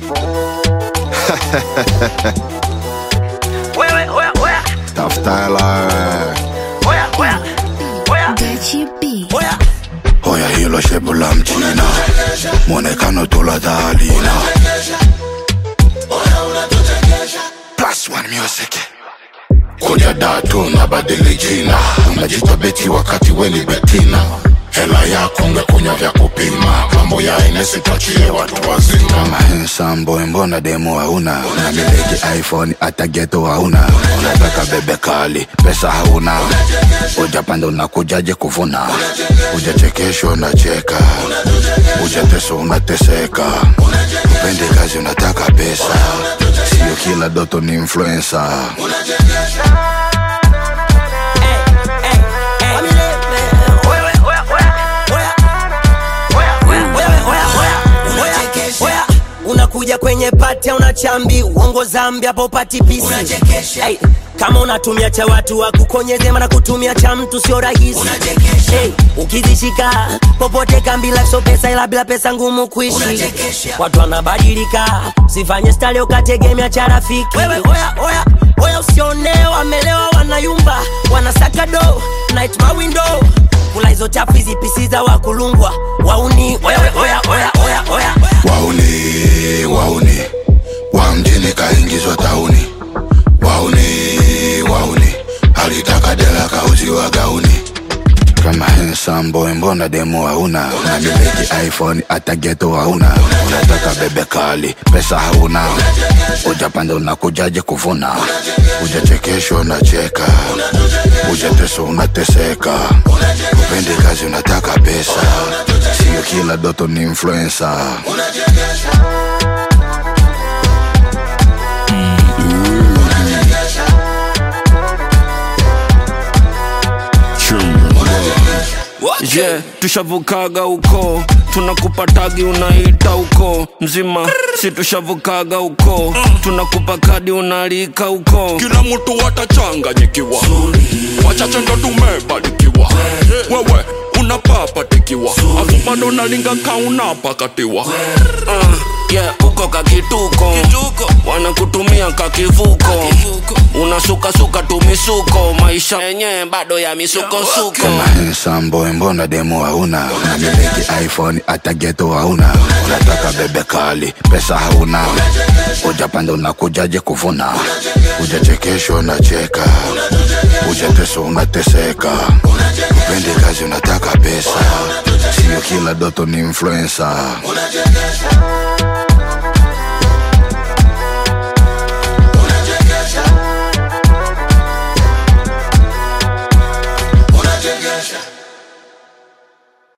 Wewe, oya, oya, tafuta hela wewe. oya, oya, oya, Gachi B. oya. Hoya hilo shepu la mchina, mwonekano tuladhalina. Plus one music. Kuja datu na badili jina, unajita beti wakati weni betina. Hela yako ungekunywa vya kupima, mambo ya Ines tuachie watu wazima. Kama handsome boy, mbona demo hauna? Unamiliki iPhone hata ghetto hauna. Unataka bebe kali, pesa hauna. Ujapanda unakujaje kuvuna? Ujachekeshwa unacheka, ujateswa unateseka. Upendi kazi unataka pesa, sio kila doto ni influencer. Wewe, oya, oya, oya. Oya, oya, wewe, oya, oya, oya, oya. unakuja kwenye pati una chambi uongo zambi hapo upati pisi hey, kama unatumia cha watu wakukonyeze mana kutumia cha mtu sio rahisi hey, ukizishika popote kambi life so pesa ila bila pesa ngumu kuishi watu wanabadilika sifanye stali ukategemea cha rafiki wewe oya oya oya usione wamelewa wanayumba wanasaka do night my window kula hizo chafu hizi pisi za wakulungwa wauni wewe oya oya oya oya Wauni, wauni, wa mjini kaingizwa tauni. Wauni, wauni, alitaka dela kauziwa gauni. Kama handsome boy, mbona demo hauna? Unamiliki iPhone hata ghetto hauna. Unataka bebe kali, pesa hauna. Ujapanda unakujaje kuvuna? Ujachekeshwa unacheka, ujateswa unateseka. Upendi kazi unataka pesa, sio kila doto ni influencer. je yeah, tushavukaga huko tunakupa tagi unaita huko mzima si tushavukaga huko tunakupa kadi unalika huko kila mtu watachanganyikiwa wachache ndo tumebarikiwa wewe unapapatikiwa afu bado nalinga kaunapakatiwa uh, yeah, uko kakituko wanakutumia kakivuko unasukasuka tumisuko maisha yenyewe bado ya misukosuko Kama handsome boy, mbona demo hauna? Unamiliki iPhone hata ghetto hauna. Unataka bebe kali, pesa hauna. Ujapanda unakujaje kuvuna? Ujachekeshwa unacheka, ujateswa unateseka. Upendi kazi unataka pesa, sio kila doto ni influencer. Unachegesha